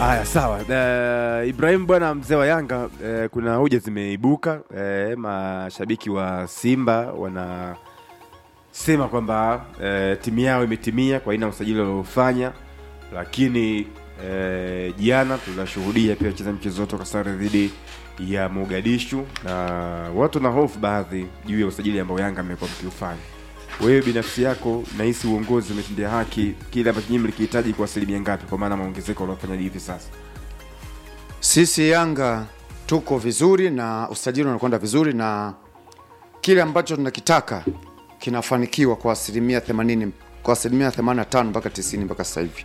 Haya, sawa. Uh, Ibrahim bwana, mzee wa Yanga, uh, kuna hoja zimeibuka. Uh, mashabiki wa Simba wanasema kwamba uh, timu yao imetimia kwa aina ya usajili waliofanya, lakini uh, jana tunashuhudia pia wacheza mchezo wote sare dhidi ya Mogadishu, na watu na hofu baadhi juu ya usajili ambao Yanga amekuwa mkiufanya. Wewe binafsi yako nahisi uongozi umetendea haki kile ambacho nyinyi mlikihitaji kwa asilimia ngapi, kwa maana maongezeko waliofanya hivi sasa? Sisi Yanga tuko vizuri na usajili unakwenda vizuri na kile ambacho tunakitaka kinafanikiwa kwa asilimia 80 kwa asilimia 85 mpaka 90 mpaka sasa hivi.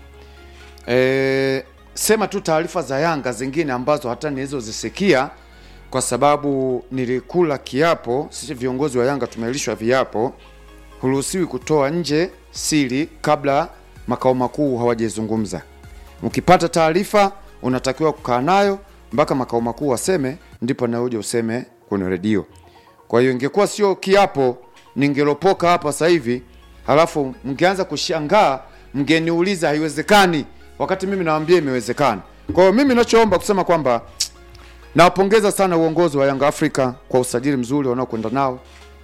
E, sema tu taarifa za Yanga zingine ambazo hata nilizozisikia kwa sababu nilikula kiapo, sisi viongozi wa Yanga tumelishwa viapo, huruhusiwi kutoa nje siri kabla makao makuu hawajazungumza. Ukipata taarifa unatakiwa kukaa nayo mpaka makao makuu waseme, ndipo na uje useme kwenye redio. Kwa hiyo ingekuwa sio kiapo, ningelopoka hapa sasa hivi, halafu mngeanza kushangaa, mngeniuliza haiwezekani, wakati mimi nawaambia imewezekana. Kwa hiyo mimi nachoomba kusema kwamba nawapongeza sana uongozi wa Yanga Afrika kwa usajili mzuri wanaokwenda nao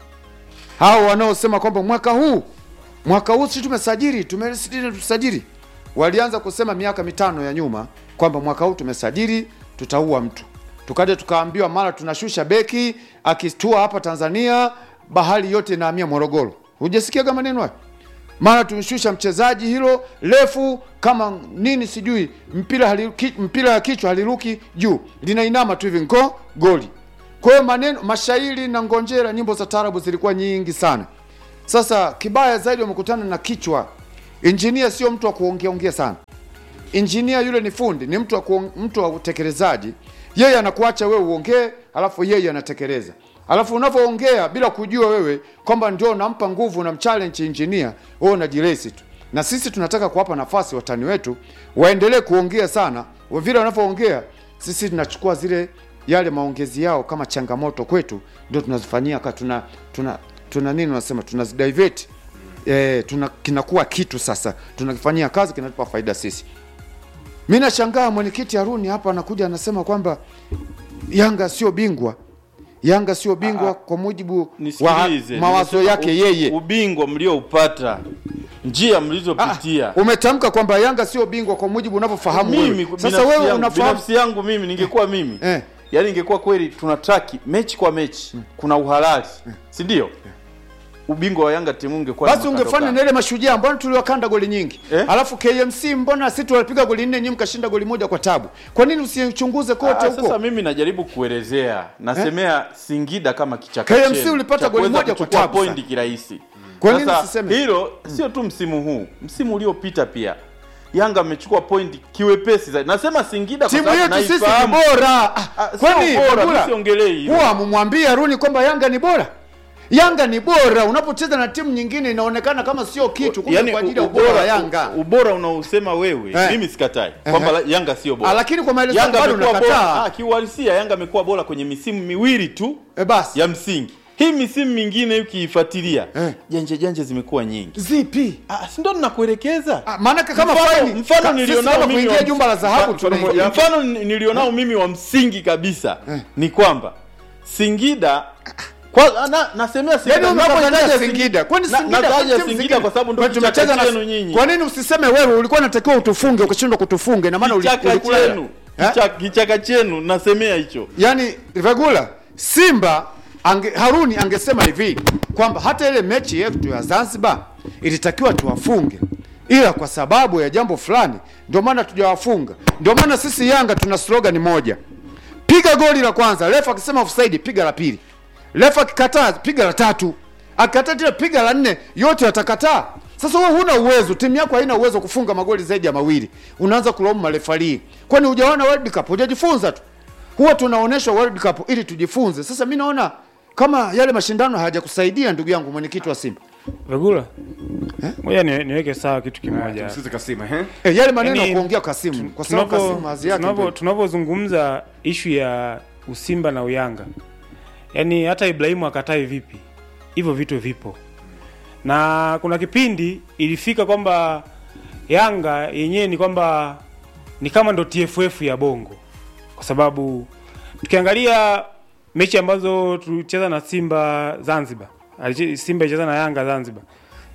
hao wanaosema kwamba mwaka huu mwaka huu sisi tumesajili tumesajili tusajili, walianza kusema miaka mitano ya nyuma kwamba mwaka huu tumesajili tutaua mtu, tukaja tukaambiwa mara tunashusha beki akitua hapa Tanzania bahari yote inahamia Morogoro. Hujasikia kama maneno hayo? Mara tumeshusha mchezaji hilo refu kama nini sijui, mpira haliruki, mpira ya kichwa haliruki juu linainama tu hivi ngo goli. Kwa hiyo maneno mashairi na ngonjera, nyimbo za taarabu zilikuwa nyingi sana. Sasa kibaya zaidi, wamekutana na kichwa. Injinia sio mtu wa kuongea ongea sana. Injinia yule ni fundi, ni mtu wa kuong, mtu wa utekelezaji. Yeye anakuacha wewe uongee, alafu yeye anatekeleza. Alafu unavyoongea bila kujua wewe kwamba ndio unampa nguvu na mchallenge injinia, wewe unajiresi tu. Na sisi tunataka kuwapa nafasi watani wetu waendelee kuongea sana. Vile wanavyoongea, sisi tunachukua zile yale maongezi yao kama changamoto kwetu, ndio tunazifanyia ka tuna tuna tuna nini unasema tunazidivert eh, tuna kinakuwa kitu sasa tunakifanyia kazi kinatupa faida sisi. Mimi nashangaa mwenyekiti Haruni hapa anakuja anasema kwamba Yanga sio bingwa. Yanga sio bingwa kwa mujibu wa Nisikilize, mawazo nimesema yake u- yeye. Ubingwa mlioupata, njia mlizopitia. Umetamka kwamba Yanga sio bingwa kwa mujibu unavyofahamu mimi wewe. binafsi Sasa wewe yangu, unafahamu binafsi yangu mimi ningekuwa mimi Eh. yaani ingekuwa kweli tuna traki mechi kwa mechi kuna uhalali si ndio ubingwa wa Yanga timu ungekuwa basi na ungefanya makando na ile mashujaa mbona tuliwakanda goli nyingi Eh? alafu KMC mbona sisi tulipiga goli nne nyinyi mkashinda goli moja kwa tabu kwa nini usichunguze kote Ah, huko sasa mimi najaribu kuelezea nasemea Singida kama kichaka KMC chenu, ulipata cha goli kuweza moja kwa kuchukua tabu pointi sana. kirahisi Kwa nini Sasa, usiseme? hilo sio tu msimu huu msimu uliopita pia Yanga amechukua pointi kiwepesi zaidi nasema Singida kwa timu sababu yetu sisi ni naifahamu. bora Ah, Ah, sio kwani bora, Bagula, mimi siongelei hilo. huwa mumwambie Haruni kwamba Yanga ni bora Yanga ni bora unapocheza na timu nyingine inaonekana kama sio kitu kumbe kwa ajili ya ubora wa Yanga ubora unaosema wewe Eh. mimi sikatai kwamba la- Yanga sio Ah, bora lakini kwa maelezo Yanga bado amekuwa bora unakataa ah, kiuhalisia Yanga amekuwa bora kwenye misimu miwili tu eh, basi ya msingi hii misimu mingine ukiifuatilia Eh. janje janje zimekuwa nyingi zipi ah, si ndo ninakuelekeza Ah, maanake kama Mfano- faini mfano ka- sisi nilionao kama mimi kuingia wa- jumba la dhahabu mfa- tunaingia mfano ni- nilionao mimi wa msingi kabisa ni kwamba Singida kwa, na, nasemea Singida Yaani napotaja umetaja Sing- Singida. Kwani na- Singida nataja kwani timu Singida zingine- kwa sababu ndo Kwani kichaka tumecheza na- chenu nyinyi. Kwa nini usiseme wewe ulikuwa unatakiwa utufunge ukashindwa kutufunge na maana uli- kichaka ulikula chenu Eh? kichaka, kichaka chenu nasemea hicho Yaani Vegula Simba ange, Haruni angesema hivi kwamba hata ile mechi yetu ya Zanzibar ilitakiwa tuwafunge, ila kwa sababu ya jambo fulani ndio maana tujawafunga. Ndio maana sisi Yanga tuna slogan moja, piga goli la kwanza, refa akisema offside, piga la pili, refa akikataa, piga la tatu, akikataa tena, piga la nne, yote atakataa. Sasa wewe huna uwezo, timu yako haina uwezo wa kufunga magoli zaidi ya mawili, unaanza kulaumu marefarii. Kwani hujaona World Cup? Hujajifunza tu huwa tunaonyeshwa World Cup ili tujifunze. Sasa mi naona kama yale mashindano hayajakusaidia ndugu yangu mwenyekiti wa Simba. Vegula, ngoja ni, niweke sawa kitu kimoja. Sisi kasima eh? E, yale maneno ya Yaani, kuongea Kasimu kwa sababu Tunapo- Kasimu hazi yake tunapo- ndio. Tunavyozungumza ishu ya Usimba na Uyanga, yaani hata Ibrahimu akatai vipi, hivyo vitu vipo, na kuna kipindi ilifika kwamba Yanga yenyewe ni kwamba ni kama ndo TFF ya Bongo, kwa sababu tukiangalia mechi ambazo tulicheza na Simba Zanzibar, aliche- Simba ilicheza na Yanga Zanzibar,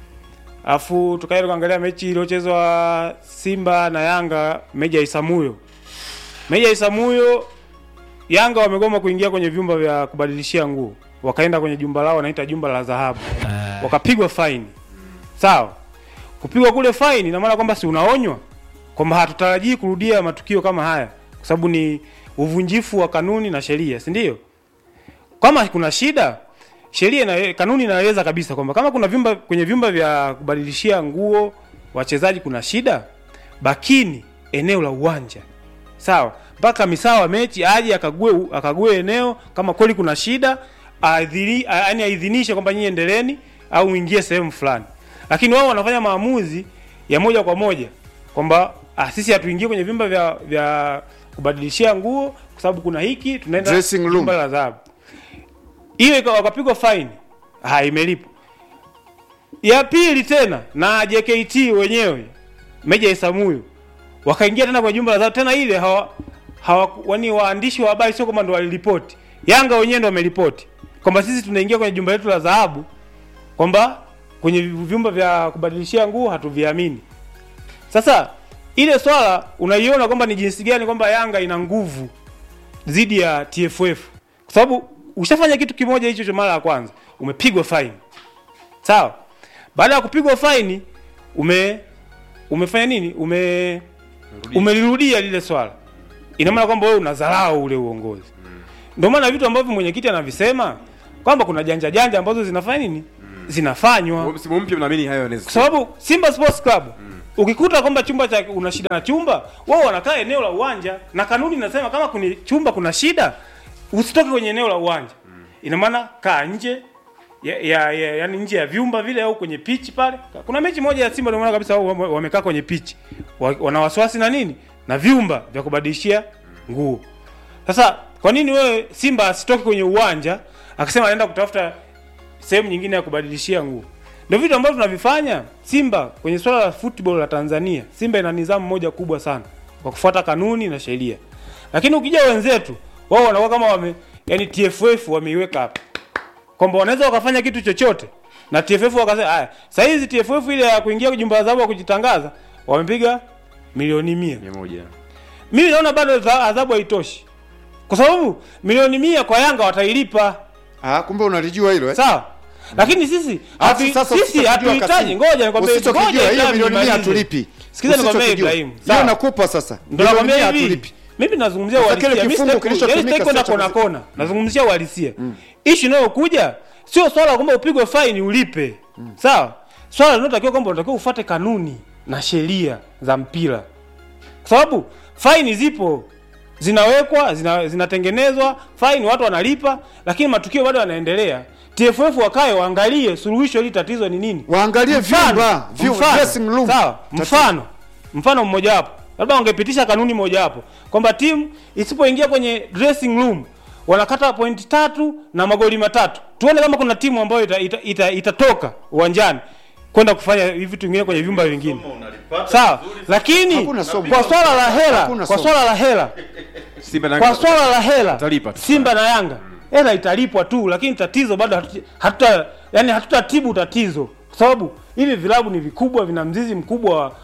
alafu tukaenda kuangalia mechi iliyochezwa Simba na Yanga, meja ya Isamuyo, meja ya Isamuyo, Yanga wamegoma kuingia kwenye vyumba vya kubadilishia nguo, wakaenda kwenye jumba lao wanaita jumba la dhahabu, wakapigwa faini. Sawa, kupigwa kule faini ina maana kwamba si unaonywa kwamba hatutarajii kurudia matukio kama haya, kwa sababu ni uvunjifu wa kanuni na sheria, si ndio? Kama kuna shida, sheria na kanuni inaeleza kabisa kwamba kama kuna vyumba kwenye vyumba vya kubadilishia nguo wachezaji kuna shida, bakini eneo la uwanja sawa, mpaka misaa wa mechi aje akague akague eneo kama kweli kuna shida, aidhini yaani aidhinishe kwamba nyinyi endeleeni au mwingie sehemu fulani, lakini wao wanafanya maamuzi ya moja kwa moja kwamba ah, sisi hatuingie kwenye vyumba vya vya kubadilishia nguo kwa sababu kuna hiki, tunaenda Dressing room. jumba la dhahabu. Hiyo ikawa wakapigwa faini, ah, imelipwa. Ya pili tena na JKT wenyewe Meja Isamuyo wakaingia tena kwa jumba la dhahabu tena, ile hawa hawa wani waandishi wa habari sio kwamba ndo waliripoti, Yanga wenyewe ndo wameripoti kwamba sisi tunaingia kwenye jumba letu la dhahabu, kwamba kwenye vyumba vya kubadilishia nguo hatuviamini. Sasa ile swala unaiona kwamba ni jinsi gani kwamba Yanga ina nguvu dhidi ya TFF, kwa sababu ushafanya kitu kimoja hicho cha mara ya kwanza, umepigwa faini sawa. Baada ya kupigwa faini ume umefanya nini? Ume umelirudia lile swala, ina maana kwamba wewe unadharau ule uongozi. Ndio maana vitu ambavyo mwenyekiti anavisema kwamba kuna janja janja ambazo zinafanya nini, zinafanywa msimu mpya mnaamini hayo yanaweza kwa sababu Simba Sports Club ukikuta kwamba chumba cha una shida na chumba, wao wanakaa eneo la uwanja, na kanuni inasema kama kwenye chumba kuna shida usitoke kwenye eneo la uwanja. Ina maana kaa nje ya, ya, ya, yani nje ya vyumba vile au kwenye pitch pale. Kuna mechi moja ya Simba ndio maana kabisa wao wame- wamekaa kwenye pitch, Wa- wana wasiwasi na nini na vyumba vya kubadilishia nguo. Sasa kwa nini wewe Simba asitoke kwenye uwanja akasema anaenda kutafuta sehemu nyingine ya kubadilishia nguo. Ndio vitu ambavyo tunavifanya Simba kwenye swala la football la Tanzania. Simba ina nidhamu moja kubwa sana kwa kufuata kanuni na sheria, lakini ukija wenzetu wao wanakuwa kama wame yani TFF wameiweka hapa kwamba wanaweza wakafanya kitu chochote na TFF wakasema haya, sasa hizi TFF ile ya kuingia jumba la dhahabu ya kujitangaza wamepiga milioni mia. mia moja Mimi naona bado za- adhabu haitoshi, kwa sababu milioni mia kwa Yanga watailipa Ah, kumbe unalijua hilo eh? sawa lakini sisi Alafu hatu- sasa sisi usichokijua hatuhitaji Kasimu. ngoja nikwambie Usichokijua, ngoja hiyo Ibrahim milioni mia nimalize. hatulipi. Sikiza nikwambie Usichokijua. Ibrahim Hiyo sawa nakupa sasa. ndo Milioni nakwambia mia hivi hatulipi. mimi nazungumzia Sasa uhalisia kile mimi kifungu sitaki- kilichotumika yaani sitaki kwenda sio cha kona kona nazungumzia uhalisia ishu inayokuja sio swala kwamba upigwe faini ulipe sawa swala linalotakiwa kwamba unatakiwa ufuate kanuni na sheria za mpira kwa sababu faini zipo zinawekwa zina, zinatengenezwa faini watu wanalipa lakini matukio bado yanaendelea TFF wakae waangalie suluhisho hili tatizo ni nini Waangalie vyumba, vyu- mfano, dressing room. sawa mfano mfano mmoja wapo labda wangepitisha kanuni moja wapo kwamba timu isipoingia kwenye dressing room wanakata pointi tatu na magoli matatu tuone kama kuna timu ambayo itatoka ita, ita, itatoka uwanjani kwenda kufanya hivi vitu vingine kwenye vyumba vingine sawa lakini Hakuna somo. kwa swala la hela Hakuna kwa somo. swala la hela Simba na kwa swala la hela Watalipa tu. Simba na Yanga hela italipwa tu, lakini tatizo bado hatuta, hatuta yani hatutatibu tatizo, kwa sababu hivi vilabu ni vikubwa, vina mzizi mkubwa wa,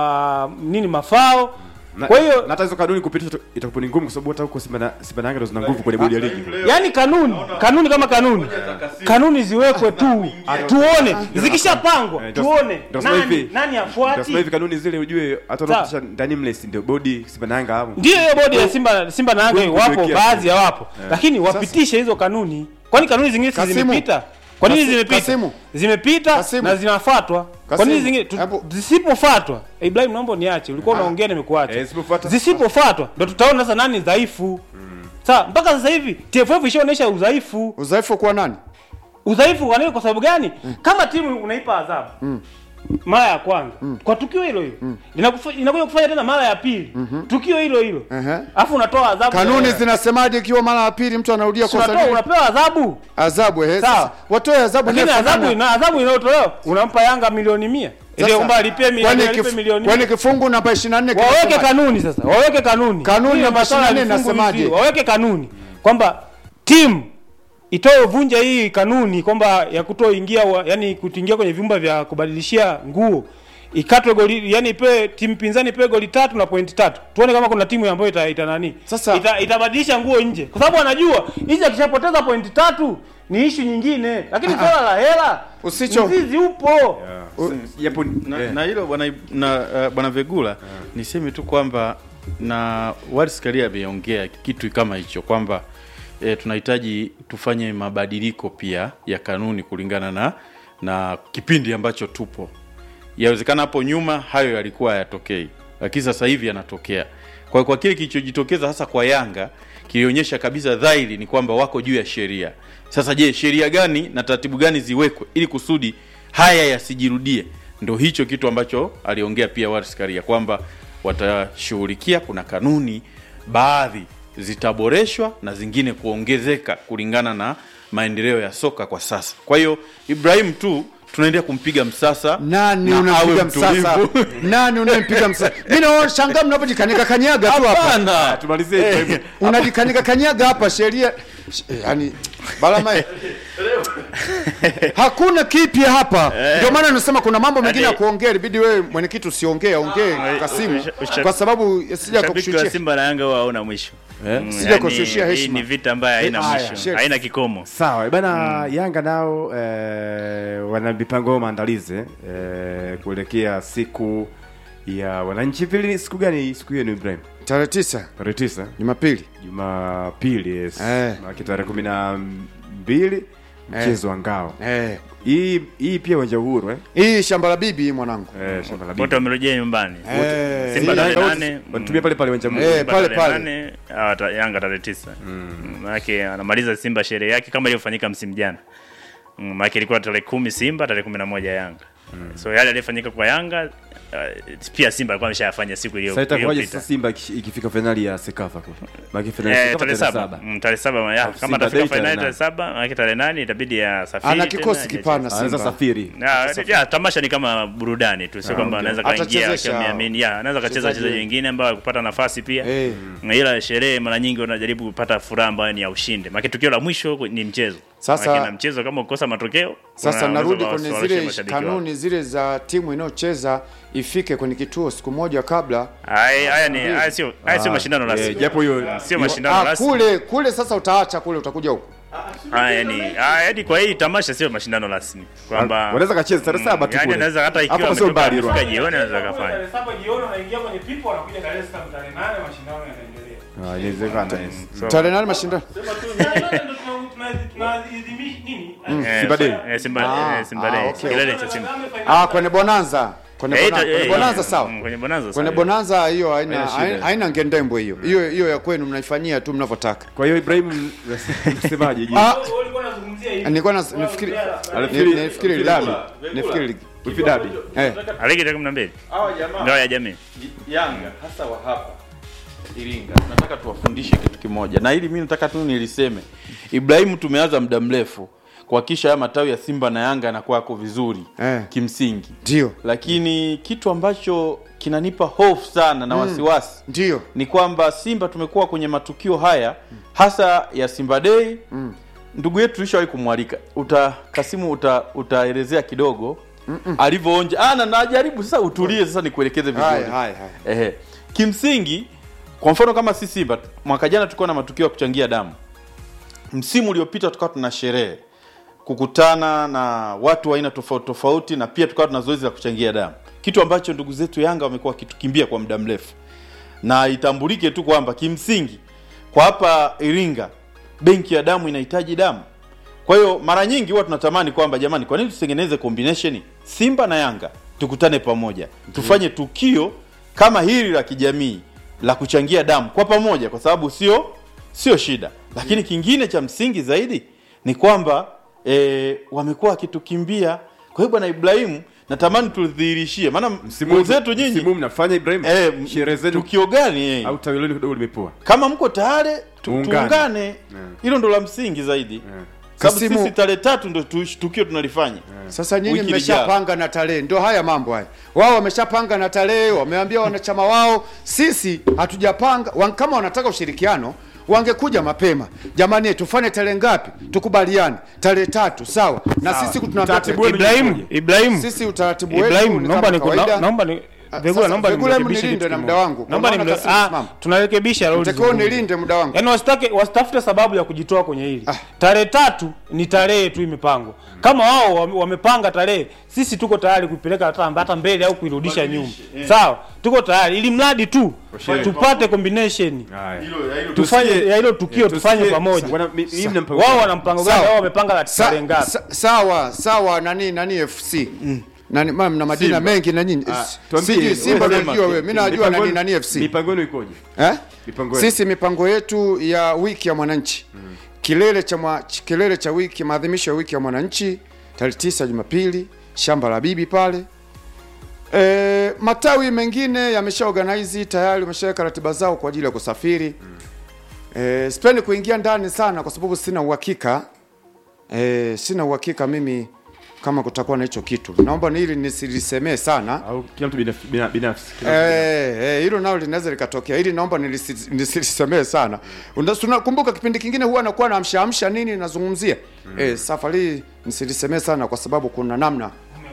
wa nini mafao. na, Kwa hiyo na hata hizo kanuni kupitisha itakuwa ni ngumu kwa sababu hata huko Simba na Simba na Yanga ndo zina nguvu kwenye bodi ya ligi. yani kanuni kanuni kama kanuni kanuni ziwekwe tu, tuone zikishapangwa, Eh, ndio- tuone ndio sema nani hivi. nani Ndio afuati. sema hivi kanuni zile ujue hata Sawa. wanapitisha ndani mles ndio bodi Simba na Yanga hapo. Ndiyo hiyo bodi ya Simba Simba na Yanga Ngumu wapo, kuwekea baadhi ya wapo, lakini wapitishe hizo kanuni. Kwani kanuni zingine si Kasimu. zimepita? Kwa nini Kasi- zimepita? Kasimu. Zimepita Kasimu. na zinafuatwa. Kwa Kasimu. nini zingine tu- Hebu- zisipofuatwa? Ibrahim, naomba niache. Ulikuwa unaongea nimekuacha. Eh, zisipofuatwa- Zisipofuatwa ndio tutaona sasa nani dhaifu. Sawa, mpaka sasa hivi TFF ishaonyesha udhaifu. Udhaifu kwa nani? Udhaifu kwa nini? Kwa sababu gani? Kama timu unaipa adhabu mara ya kwanza kwa tukio hilo hilo Linakufa- inakuja kufanya tena mara ya pili tukio hilo hilo, Ehe. alafu unatoa adhabu Kanuni ya- zinasemaje ikiwa mara ya pili mtu anarudia Si kosa unatoa lile? unapewa adhabu Adhabu eh. Sawa. sasa Watoe adhabu lakini inayofanana. adhabu ina adhabu inayotolewa unampa Yanga milioni mia ndio kwamba alipie milioni kwani alipe kif- milioni kwani kifungu namba 24 waweke kinasema- kanuni sasa waweke kanuni Kanuni Hiyo namba masuala ya 24 vifungu inasemaje? hivi, waweke kanuni kwamba timu itoe vunja hii kanuni kwamba ya kutoingia wa- yani kuingia kwenye vyumba vya kubadilishia nguo ikatwe goli yani ipewe timu pinzani ipewe goli tatu na pointi tatu tuone kama kuna timu ambayo ita, ita nani Sasa- ita, itabadilisha nguo nje kwa sababu anajua hizi akishapoteza pointi tatu ni ishu nyingine lakini swala la hela Usicho- mzizi upo japo na, eh, na hilo bwana na uh, bwana Vegula niseme tu kwamba na Wallace Karia ameongea kitu kama hicho kwamba e, tunahitaji tufanye mabadiliko pia ya kanuni kulingana na na kipindi ambacho tupo. Yawezekana hapo nyuma hayo yalikuwa hayatokei, lakini sasa hivi yanatokea. Kwa kwa kile kilichojitokeza hasa kwa Yanga kilionyesha kabisa dhahiri ni kwamba wako juu ya sheria. Sasa je, sheria gani na taratibu gani ziwekwe ili kusudi haya yasijirudie? Ndo hicho kitu ambacho aliongea pia Wallace Karia kwamba watashughulikia, kuna kanuni baadhi zitaboreshwa na zingine kuongezeka kulingana na maendeleo ya soka kwa sasa. Kwa hiyo Ibrahim tu tunaendelea kumpiga msasa nani na unampiga awe msasa mtulivu. nani unayempiga msasa mimi naona shangaa mnapojikanika kanyaga tu hapa Hapana. tumalizie Ibrahim. unajikanika kanyaga hapa sheria sh- yani balama hakuna kipya hapa ndio maana nasema kuna mambo mengine ya kuongea ilibidi wewe mwenyekiti usiongee ongee Kasimu usha- usha- kwa sababu sija Shabiki wa kukushushia Simba na Yanga huwa hauna mwisho. Eh? Mm, Sija yani, kushushia hii heshima. ni vita ambayo haina Eh, haya, mwisho, shit. haina kikomo. sawa bana yanga nao eh, wana mipango yao maandalizi eh, kuelekea siku ya wananchi vili siku gani siku hiyo ni ibrahim tarehe tisa tarehe tisa Jumapili jumapili yes. Eh. Maana tarehe kumi na mbili mchezo wa ngao eh hii hii pia uwanja uhuru eh? hii shamba la bibi hii mwanangu Eh, shamba la Wote bibi. wamerejea nyumbani. eh Simba Yanga tarehe wote nane, wanatumia pale pale uwanja Eh, mmoja Simba pale tarehe pale. nane, ah, ta- Yanga tarehe tisa. Mm, Maanake anamaliza Simba sherehe yake kama ilivyofanyika msimu jana. Mm, Maanake ilikuwa tarehe kumi Simba, tarehe kumi na moja Yanga. So yale yaliyofanyika kwa Yanga uh, pia Simba alikuwa ameshayafanya siku iliyo- sasa itakuwaje iliyopita. sasa simba ikish- ikifika fainali ya sekafa kule Maana finali ya Eh, Sekafa tarehe tarehe saba saba Mm, tarehe saba ya, Simba kama atafika Day tarehe fainali nane. tarehe saba maanake tarehe nane itabidi asafiri ana tena, kikosi aje- kipana anaweza Simba safiri Ya, ya, tamasha ni kama burudani tu, sio kwamba okay. anaweza kaingia Atachezesha akiwa ameamini. Ya, anaweza kacheza wachezaji wachezaji wengine ambao kupata nafasi pia. eh Na ila sherehe mara nyingi wanajaribu kupata furaha ambayo ni ya ushindi. Maana tukio la mwisho ni mchezo. Sasa- Maana na mchezo kama ukosa matokeo, Sasa wana- narudi wanaweza kwenye kuwashawishi zile mashabiki wao. kanuni zile za timu inayocheza ifike kwenye kituo siku moja kabla. Haya haya ni haya sio haya sio mashindano Eh, rasmi. japo hiyo Sio mashindano Ah, rasmi. kule kule sasa utaacha kule utakuja huku. Haya ni haya ni kwa hii tamasha sio mashindano rasmi. Kwamba wanaweza kacheza tarehe saba tu yani kule. anaweza hata ikiwa Hapo sio mbali ametoka Rwanda. jioni anaweza kafanya. Tarehe saba jioni wanaingia kwenye pipo wanakuja Dar es Salaam tarehe nane mashindano yanaendelea. Ah, inawezekana yes. So- Tarehe nane mashindano. Tarehe nane ndo tuna- tuna- tunaadhimisha nini? Eh, Simba Day. eh, Simba Ah, eh, Simba ah, Day. okay. Kilele cha Simba. Ah, kwenye Bonanza. Kwenye Eh, Bonanza, ita- kwenye eh, Bonanza eh, sawa. mm, Kwenye Bonanza Kwenye sawa. Bonanza hiyo haina Haina shida. haina- haina ngendembo hiyo. Hiyo hiyo ya kwenu mnaifanyia tu mnavyotaka. kwa hiyo ibrahim msemaje je? Ah, Ulikuwa unazungumzia hivi. nilikuwa na nafikiri Alifikiri- ni- nafikiri dabi. Nafikiri Wifi dabi eh Aligi tarehe 12. Hawa jamaa Ngao ya jamii. Yanga hasa wa hapa Iringa, nataka tuwafundishe kitu kimoja, na hili mimi nataka tu niliseme. Ibrahimu, tumeanza muda mrefu kuhakikisha haya matawi ya Simba na Yanga yanakuwa yako vizuri Eh. kimsingi, ndio. lakini kitu ambacho kinanipa hofu sana na wasiwasi Ndio. ni kwamba Simba tumekuwa kwenye matukio haya hasa ya Simba Day. Ndugu yetu tulishawahi kumwalika, uta Kasimu uta, utaelezea kidogo alivyoonja. Ah, na najaribu sasa, utulie sasa, nikuelekeze vizuri. Haya haya haya. Ehe. Kimsingi, kwa mfano kama si Simba, mwaka jana tulikuwa na matukio ya kuchangia damu. Msimu uliopita tukawa tuna sherehe kukutana na watu wa aina tofauti tofauti, na pia tukawa tuna zoezi la kuchangia damu, kitu ambacho ndugu zetu Yanga wamekuwa wakitukimbia kwa muda mrefu, na itambulike tu kwamba kimsingi kwa hapa Iringa benki ya damu inahitaji damu. Kwa hiyo mara nyingi huwa tunatamani kwamba jamani, kwa nini tusitengeneze combination Simba na Yanga tukutane pamoja, tufanye tukio kama hili la kijamii la kuchangia damu kwa pamoja, kwa sababu sio sio shida. Lakini kingine cha msingi zaidi ni kwamba e, wamekuwa wakitukimbia. Kwa hiyo bwana Ibrahimu, natamani tudhihirishie, maana msimu wenzetu nyinyi msimu mnafanya ibrahim eh, sherehe zenu tukio gani eh? au tawi lenu kidogo limepoa kama mko tayari tu, Tuungane. tuungane hilo ndo la msingi zaidi sababu Kasimu- sisi tarehe tatu ndo tu- tukio tunalifanya Sasa nyinyi Wiki mmeshapanga na tarehe, ndio haya mambo haya. Wao wameshapanga na tarehe, wameambia wanachama wao. Sisi hatujapanga. Wan- Kama wanataka ushirikiano wangekuja mapema. Jamani, tufanye tarehe ngapi? Tukubaliane tarehe tatu, sawa? Na sisi tunaambia Utaratibu wenu Ibrahim, Ibrahim, sisi utaratibu wetu Ibrahim, ni naomba kama ni kawaida. naomba ni Ah, Vegula, sasa, naomba Vegula, hebu nimrekebishe nilinde kitu na muda kimoja. wangu, kwa Naomba maana nimre- Kasimu ah, simama. tunarekebisha leo Utakiwa ulizungumza. nilinde muda wangu. Yaani wasitake wasitafute sababu ya kujitoa kwenye hili. Tarehe tatu ni tarehe tu imepangwa. Kama wao wame- wamepanga tarehe, sisi tuko tayari kuipeleka hata hata mbele au kuirudisha nyuma. Sawa? Tuko tayari ili mradi tu tupate combination. Haya. Tufanye Tusikie- ya hilo tukio eh, tufanye tusikie- pamoja. Bwana, mi- mimi na mpango- Wao wana mpango gani? Sawa. Wao wamepanga la Sa, tarehe ngapi? sa, sawa sawa nani nani FC nani mama mna majina Simba. mengi na nyinyi Ah, S- tuambie, sijui Simba wewe najua sema, wewe mimi najua mipango- nani nani FC Mipango yenu ikoje? eh? Mipango yenu. Sisi mipango yetu ya wiki ya mwananchi kilele cha mwa, ch- kilele cha wiki maadhimisho ya wiki ya mwananchi tarehe tisa Jumapili shamba la bibi pale. E, matawi mengine yamesha organize tayari, wameshaweka ratiba zao kwa ajili ya kusafiri. E, sipendi kuingia ndani sana kwa sababu sina uhakika e, sina uhakika mimi kama kutakuwa na hicho kitu. Naomba ni hili nisilisemee sana. Au kila mtu binaf- bina- binafsi. Kila mtu Eh, eh, hilo nalo linaweza likatokea. Hili naomba nilisi- nisilisemee sana. Una- Tunakumbuka kipindi kingine huwa anakuwa na amsha amsha nini nazungumzia. Eh, safari hii nisilisemee sana kwa sababu kuna namna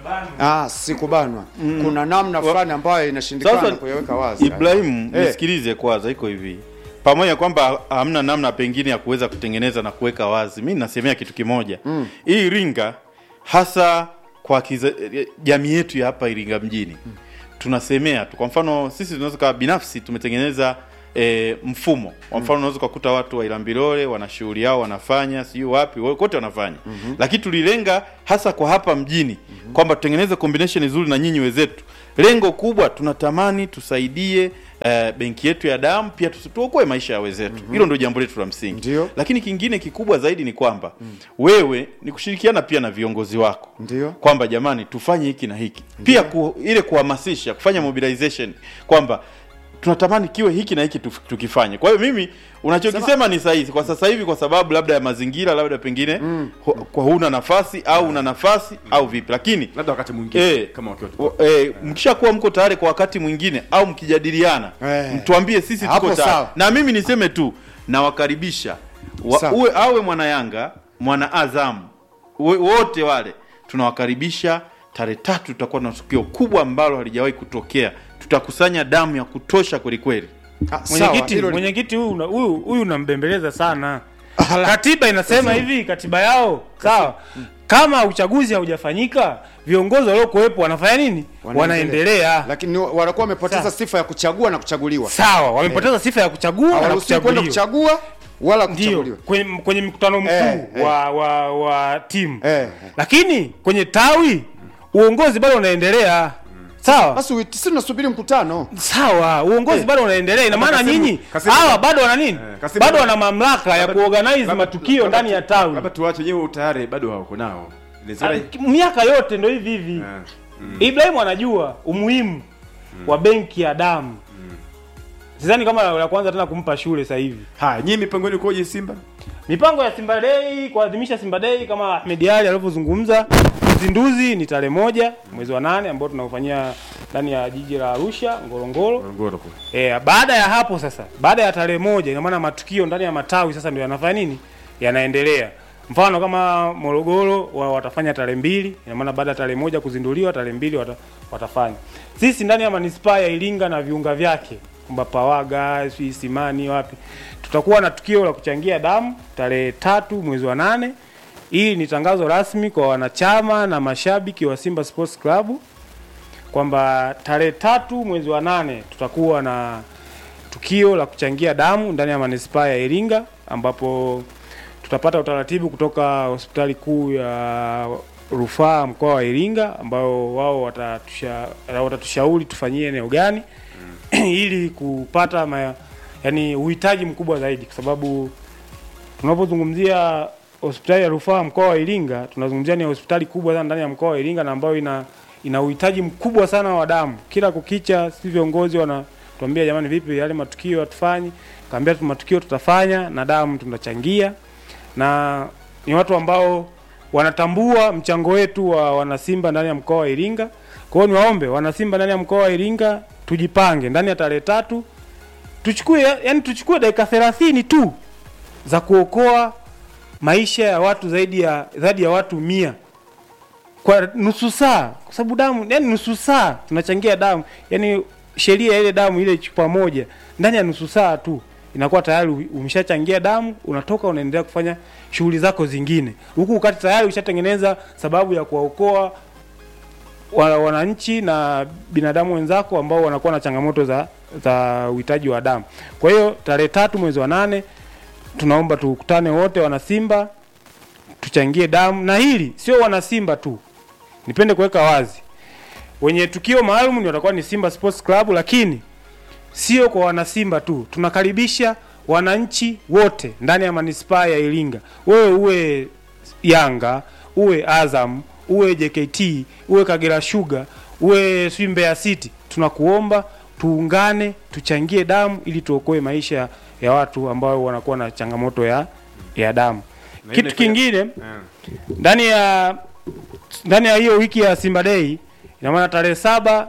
Ah, sikubanwa. Kuna namna fulani ambayo inashindikana Sasa kuyaweka wazi. Ibrahim, Eh. nisikilize kwanza, iko hivi pamoja kwamba hamna namna pengine ya kuweza kutengeneza na kuweka wazi, mi nasemea kitu kimoja mm. hii Iringa hasa kwa kiza, jamii yetu ya hapa Iringa mjini mm. tunasemea tu. Kwa mfano sisi tunaweza kawa binafsi tumetengeneza E, mfumo kwa mfano unaweza ukakuta watu wa Ilambilole wana shughuli yao wanafanya sijui wapi wo- kote wanafanya mm-hmm. lakini tulilenga hasa kwa hapa mjini mm-hmm. kwamba tutengeneze combination nzuri na nyinyi wenzetu. Lengo kubwa tunatamani tusaidie eh, benki yetu ya damu pia tusi- tuokoe maisha ya wenzetu. Hilo ndio jambo letu la msingi. Ndio. Lakini kingine kikubwa zaidi ni kwamba wewe ni kushirikiana pia na viongozi wako Ndio. kwamba jamani tufanye hiki na hiki pia ku, ile kuhamasisha kufanya mobilization kwamba tunatamani kiwe hiki na hiki tuf- tukifanye kwa hiyo mimi unachokisema ni sahihi kwa sasa hivi kwa sababu labda ya mazingira labda pengine hu, kwa huna nafasi au una nafasi au vipi lakini labda wakati mwingine Eh, kama wakiwa o- eh, mkishakuwa mko tayari kwa wakati mwingine au mkijadiliana Eh. mtuambie sisi Hapo tuko tayari sawa. na mimi niseme tu nawakaribisha wa, Sawa. uwe awe mwana Yanga mwana Azam uwe- wote wale tunawakaribisha tarehe tatu tutakuwa na tukio kubwa ambalo halijawahi kutokea tutakusanya damu ya kutosha kweli kweli Ah, sawa, Mwenyekiti, hilo li- mwenyekiti huyu una- huyu huyu unambembeleza sana. Katiba inasema hivi, katiba yao sawa. Kama uchaguzi haujafanyika, viongozi waliokuwepo wanafanya nini? Wanaendelea. Lakini wanakuwa wamepoteza Sawa. sifa ya kuchagua na kuchaguliwa. Sawa, wamepoteza sifa ya kuchagua na Hawaruhusiwi kwenda kuchaguliwa. kuchagua wala Ndio, kuchaguliwa. kwenye, kwenye mkutano mkuu Eh, eh. wa, wa, wa timu Eh. lakini kwenye tawi uongozi bado unaendelea. Sawa Basi witi- sisi tunasubiri mkutano. sawa, uongozi bado unaendelea. Ina maana Kasimu- nyinyi Kasimu- hawa bado wana nini? Eh, Kasimu- Bado wana mamlaka ya Labda- kuorganize labda- matukio labda- ndani ya tawi. labda tuwache wenyewe tayari bado hawako nao Inawezekana- Ah, miaka yote ndo hivi hivi. Eh, Ibrahim anajua umuhimu wa benki ya damu. Sidhani kama la kwanza tena kumpa shule sasa hivi. haya nyinyi mipango yenu ikoje Simba Mipango ya Simba Day kuadhimisha Simba Day kama Ahmed Ali alivyozungumza, uzinduzi ni tarehe moja mwezi wa nane ambao tunaufanyia ndani ya jiji la Arusha Ngorongoro. Ngorongoro kule E, baada ya hapo sasa, baada ya tarehe moja, ina maana matukio ndani ya matawi sasa ndio yanafanya nini, yanaendelea. Mfano kama Morogoro wa, watafanya tarehe mbili, ina maana baada ya tarehe moja kuzinduliwa, tarehe mbili wata, watafanya. Sisi ndani ya manispaa ya Iringa na viunga vyake kwamba Pawaga, sijui Simani, wapi, tutakuwa na tukio la kuchangia damu tarehe tatu mwezi wa nane. Hii ni tangazo rasmi kwa wanachama na mashabiki wa Simba Sports Club kwamba tarehe tatu mwezi wa nane tutakuwa na tukio la kuchangia damu ndani ya manispaa ya Iringa ambapo tutapata utaratibu kutoka hospitali kuu ya rufaa mkoa wa Iringa ambao wao watatusha, watatushauri tufanyie eneo gani ili kupata ma, yani uhitaji mkubwa zaidi kwa sababu tunapozungumzia hospitali ya rufaa mkoa wa Iringa tunazungumzia ni hospitali kubwa sana ndani ya mkoa wa Iringa na ambayo ina ina uhitaji mkubwa sana wa damu. Kila kukicha si viongozi wanatuambia jamani, vipi yale matukio hatufanyi? Kaambia tu matukio tutafanya na damu tunachangia, na ni watu ambao wanatambua mchango wetu wa wanasimba ndani ya mkoa wa Iringa. Kwa hiyo niwaombe wanasimba ndani ya mkoa wa Iringa tujipange ndani ya tarehe tatu tuchukue yani tuchukue dakika 30 tu za kuokoa maisha ya watu zaidi ya zaidi ya watu mia kwa nusu saa, kwa sababu damu yani nusu saa tunachangia damu, yani sheria ya ile damu ile chupa moja ndani ya nusu saa tu inakuwa tayari umeshachangia damu, unatoka unaendelea kufanya shughuli zako zingine, huku ukati tayari ushatengeneza sababu ya kuwaokoa wa- wananchi na binadamu wenzako ambao wanakuwa na changamoto za za uhitaji wa damu. Kwa hiyo tarehe tatu mwezi wa nane tunaomba tukutane wote wanasimba tuchangie damu, na hili sio wanasimba tu, nipende kuweka wazi, wenye tukio maalum ni watakuwa ni Simba Sports Club, lakini sio kwa wanasimba tu, tunakaribisha wananchi wote ndani ya manispaa ya Iringa. Wewe uwe Yanga, uwe Azam, uwe JKT, uwe Kagera Sugar, uwe sijui Mbeya City, tunakuomba tuungane, tuchangie damu ili tuokoe maisha ya watu ambao wanakuwa na changamoto ya ya damu. Na Kitu ile- kingine Eh. ndani ya ndani ya hiyo wiki ya Simba Day ina maana tarehe saba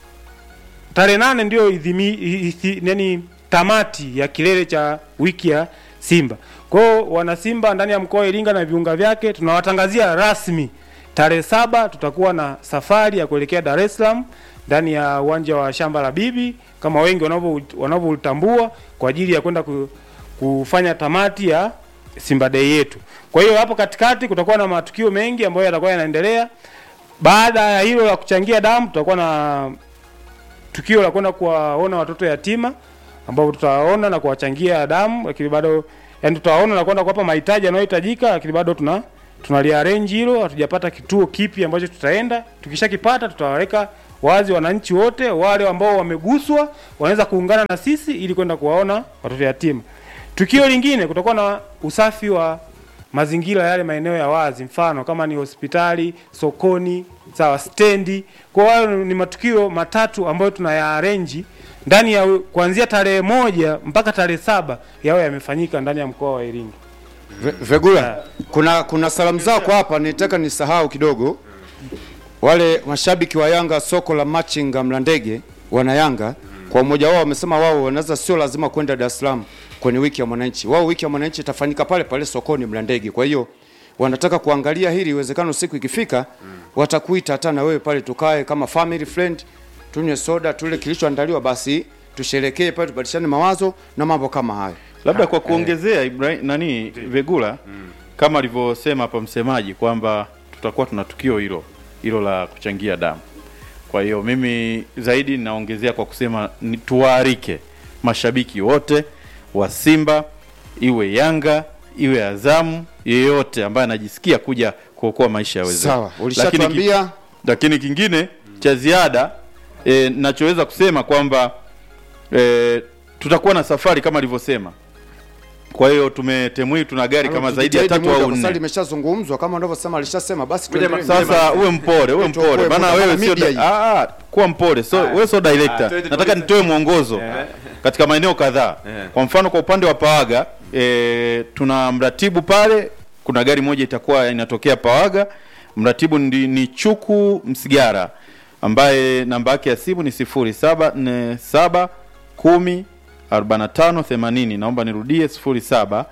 tarehe nane ndio idhimi, ithi, nani tamati ya kilele cha wiki ya Simba. Kwa hiyo wana Simba ndani ya mkoa wa Iringa na viunga vyake tunawatangazia rasmi tarehe saba tutakuwa na safari ya kuelekea Dar es Salaam ndani ya uwanja wa shamba la bibi kama wengi wanavyo wanavyotambua kwa ajili ya kwenda ku, kufanya tamati ya Simba Day yetu. Kwa hiyo hapo katikati kutakuwa na matukio mengi ambayo yatakuwa yanaendelea. Baada ya hilo la kuchangia damu, tutakuwa na tukio la kwenda kuwaona watoto yatima ambao tutawaona na kuwachangia damu, lakini bado yani tutawaona na kwenda kuwapa mahitaji yanayohitajika, lakini bado tuna tunaliarrange hilo, hatujapata kituo kipi ambacho tutaenda. Tukishakipata tutawaweka wazi wananchi wote wale ambao wameguswa wanaweza kuungana na sisi ili kwenda kuwaona watoto yatima. Tukio lingine kutakuwa na usafi wa mazingira yale maeneo ya wazi, mfano kama ni hospitali, sokoni, sawa, stendi. Kwa hiyo ni matukio matatu ambayo tunayaarenji ndani ya kuanzia tarehe moja mpaka tarehe saba yawe yamefanyika ndani ya mkoa wa Iringa. Ve- Vegula, kuna kuna salamu zako hapa, nitaka nisahau kidogo. Wale mashabiki wa Yanga soko la Machinga Mlandege wana Yanga kwa umoja wao wamesema wao wanaweza, sio lazima kwenda Dar es Salaam kwenye wiki ya mwananchi. Wao wiki ya mwananchi itafanyika pale pale sokoni Mlandege. Kwa hiyo wanataka kuangalia hili, iwezekano siku ikifika watakuita hata na wewe pale, tukae kama family friend, tunywe soda, tule kilichoandaliwa, basi tusherekee pale, tubadilishane mawazo na mambo kama hayo. labda kwa kuongezea Ibrahim, nani Vegula kama alivyosema hapa msemaji kwamba tutakuwa tuna tukio hilo hilo la kuchangia damu. Kwa hiyo mimi zaidi naongezea kwa kusema ni tuwaalike mashabiki wote wa Simba, iwe Yanga iwe Azamu, yeyote ambaye anajisikia kuja kuokoa maisha ya wenzetu. Sawa, Lakini ki- ulishatuambia lakini kingine cha ziada e, nachoweza kusema kwamba e, tutakuwa na safari kama alivyosema. Kwa hiyo tumetemui, tuna gari kama zaidi ya Tujitahidi tatu muda, au kwa sababu nne. limeshazungumzwa kama unavyosema, alishasema basi Ngoja tuendelee. Sasa uwe mpole, uwe Tuokoe mpole, maana muda, wewe maana sio media hii. ah, ah, kuwa mpole, so wewe sio Ah, director. twende Nataka polisi. nitoe mwongozo katika maeneo kadhaa. Eh. Kwa mfano kwa upande wa Pawaga e, tuna mratibu pale, kuna gari moja itakuwa inatokea Pawaga. Mratibu ndi, ni Chuku Msigara ambaye namba yake ya simu ni 0747 10 45 80. Naomba nirudie 07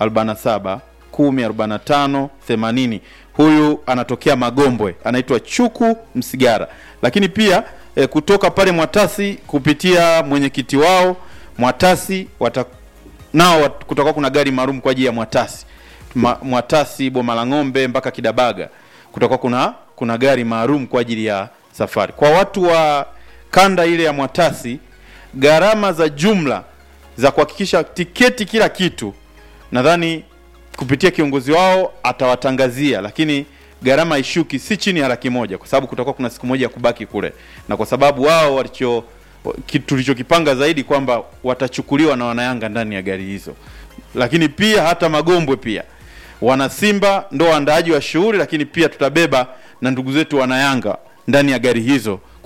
47 10 45 80. Huyu anatokea Magombwe, anaitwa Chuku Msigara. Lakini pia e, kutoka pale Mwatasi kupitia mwenyekiti wao Mwatasi wata, nao wat- kutakuwa kuna gari maalum kwa ajili ya Mwatasi Ma, Mwatasi Boma la Ng'ombe mpaka Kidabaga, kutakuwa kuna kuna gari maalum kwa ajili ya safari. Kwa watu wa kanda ile ya Mwatasi, gharama za jumla za kuhakikisha tiketi kila kitu nadhani kupitia kiongozi wao atawatangazia, lakini gharama ishuki si chini ya laki moja kwa sababu kutakuwa kuna siku moja ya kubaki kule, na kwa sababu wao walicho ki- tulichokipanga zaidi kwamba watachukuliwa na wanayanga ndani ya gari hizo, lakini pia hata Magombwe pia wana Simba ndo waandaaji wa shughuli, lakini pia tutabeba na ndugu zetu wanayanga ndani ya gari hizo kwa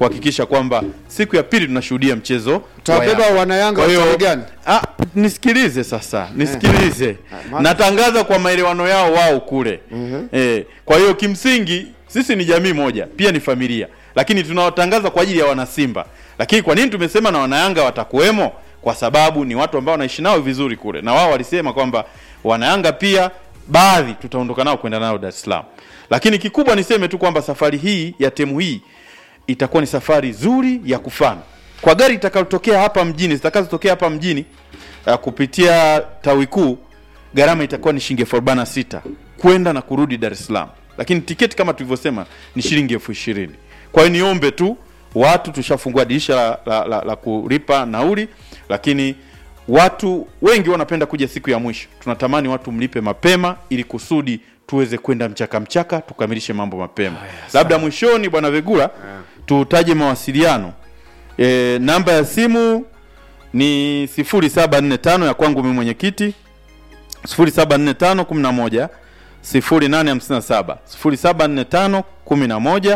kuhakikisha kwamba siku ya pili tunashuhudia mchezo wa Tawabeba Yanga. wanayanga Kwa hiyo- wa tarehe gani? Ah, nisikilize sasa, nisikilize. maana- Natangaza kwa maelewano yao wao kule. Eh, kwa hiyo kimsingi sisi ni jamii moja, pia ni familia, lakini tunawatangaza kwa ajili ya wanasimba. Lakini kwa nini tumesema na wanayanga watakuwemo? Kwa sababu ni watu ambao wanaishi nao vizuri kule, na wao walisema kwamba wanayanga pia baadhi tutaondoka nao kwenda nao Dar es Salaam. Lakini kikubwa niseme tu kwamba safari hii ya temu hii itakuwa ni safari nzuri ya kufana kwa gari itakayotokea hapa mjini zitakazotokea hapa mjini uh, kupitia tawi kuu gharama itakuwa ni shilingi elfu arobaini na sita kwenda na kurudi Dar es Salaam, lakini tiketi kama tulivyosema ni shilingi elfu ishirini. Kwa hiyo niombe tu watu, tushafungua dirisha la, la, la, la kulipa nauli, lakini watu wengi wanapenda kuja siku ya mwisho. Tunatamani watu mlipe mapema ili kusudi tuweze kwenda mchaka mchaka tukamilishe mambo mapema. Labda mwishoni, bwana Vegula, tutaje mawasiliano e, namba ya simu ni 0745 ya kwangu mimi mwenyekiti 0745 11 0857 0745 11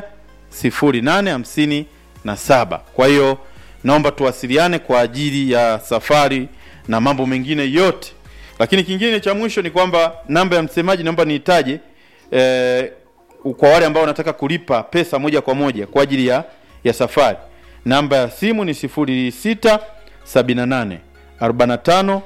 0857. Kwa hiyo naomba tuwasiliane kwa ajili ya safari na mambo mengine yote, lakini kingine cha mwisho ni kwamba namba ya msemaji naomba niitaje eh, kwa wale ambao wanataka kulipa pesa moja kwa moja kwa ajili ya, ya safari. Namba ya simu ni 06 78 45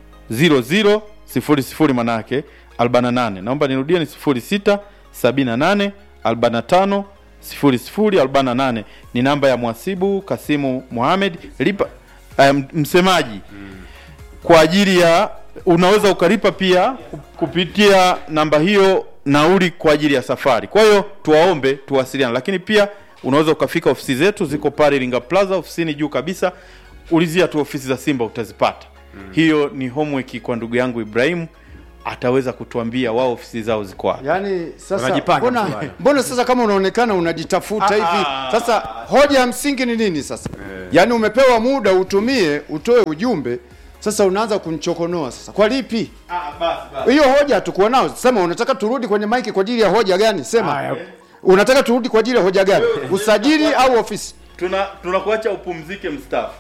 00 00 manake 48. Naomba nirudie ni 06 78 45 00 48 ni namba ya mwasibu Kasimu Mohamed lipa um, msemaji kwa ajili ya unaweza ukalipa pia kupitia namba hiyo nauli kwa ajili ya safari. Kwa hiyo tuwaombe tuwasiliane, lakini pia unaweza ukafika ofisi zetu ziko pale Iringa Plaza, ofisini juu kabisa, ulizia tu ofisi za Simba utazipata. Hiyo ni homework kwa ndugu yangu Ibrahimu, ataweza kutuambia wao ofisi zao ziko wapi. Yaani sasa Wanajipanga mbona, mswada. mbona sasa kama unaonekana unajitafuta hivi sasa, hoja ya msingi ni nini sasa? Yaani umepewa muda utumie utoe ujumbe, sasa unaanza kunichokonoa sasa, kwa lipi? Hiyo hoja hatukuwa nao. Sema unataka turudi kwenye maiki kwa ajili ya hoja gani? Sema Haya. unataka turudi kwa ajili ya hoja gani? Usajili au ofisi? Tuna tunakuacha upumzike mstaafu.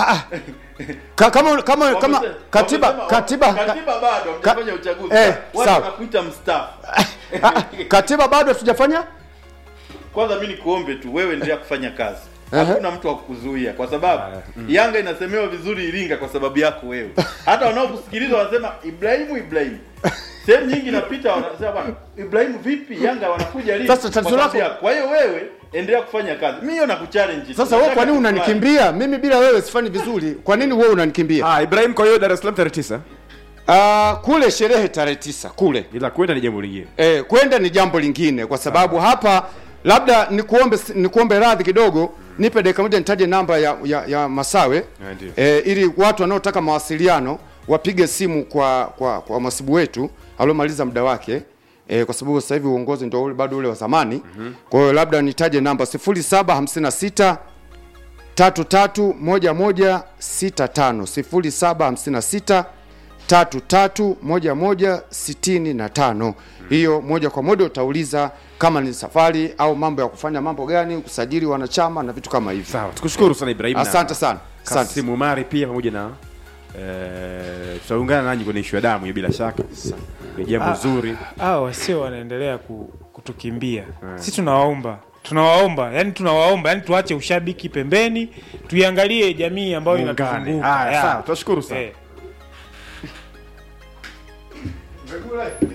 Ka, kama kama kama Wamesema- katiba wamesema- katiba katiba bado ka- hamjafanya uchaguzi. eh, Watu sawa. wanakuita mstaafu. Ah, ah, katiba bado hatujafanya Kwanza mimi nikuombe tu wewe endelea kufanya kazi. Aha. Hakuna mtu wa kukuzuia kwa sababu Yanga inasemewa vizuri Iringa kwa sababu yako wewe. Hata wanaokusikiliza wanasema Ibrahimu Ibrahimu. Sehemu nyingi napita wanasema bwana Ibrahimu vipi Yanga wanakuja lini? Sasa tatizo Kwa sababu lako- yako. Kwa hiyo wewe endelea kufanya kazi. Mimi hiyo nakuchallenge. Sasa wewe kwa nini Nataka unanikimbia? Mimi bila wewe sifanyi vizuri. Kwa nini wewe unanikimbia? Ah, Ibrahim kwa hiyo Dar es Salaam tarehe tisa. Ah, kule sherehe tarehe tisa kule. Ila kwenda ni jambo lingine. Eh, kwenda ni jambo lingine kwa sababu hapa labda nikuombe nikuombe radhi kidogo, nipe dakika moja nitaje namba ya, ya, ya Masawe Ah, ndio. eh, ili watu wanaotaka mawasiliano wapige simu kwa kwa, kwa masibu wetu aliomaliza muda wake eh, kwa sababu sasa hivi uongozi ndio ule bado ule wa zamani. Kwa hiyo labda nitaje namba 0756 tatu tatu moja moja sita tano sifuri saba hamsini na sita tatu tatu moja moja sitini na tano. Hiyo moja kwa moja utauliza kama ni safari au mambo ya kufanya mambo gani, kusajili wanachama na vitu kama hivyo. Sawa, tukushukuru sana Ibrahim. na Asante sana, asante. Kasimu Umari pia pamoja na eh, tutaungana nanyi kwenye ishu ya damu hiyo bila shaka. Ni jambo zuri. hao wasio wanaendelea ku, kutukimbia si tunawaomba tunawaomba yani tunawaomba yani tuache ushabiki pembeni tuiangalie jamii ambayo Muungane. inatuzunguka Haya, Ya. sawa, tunashukuru sana. Eh.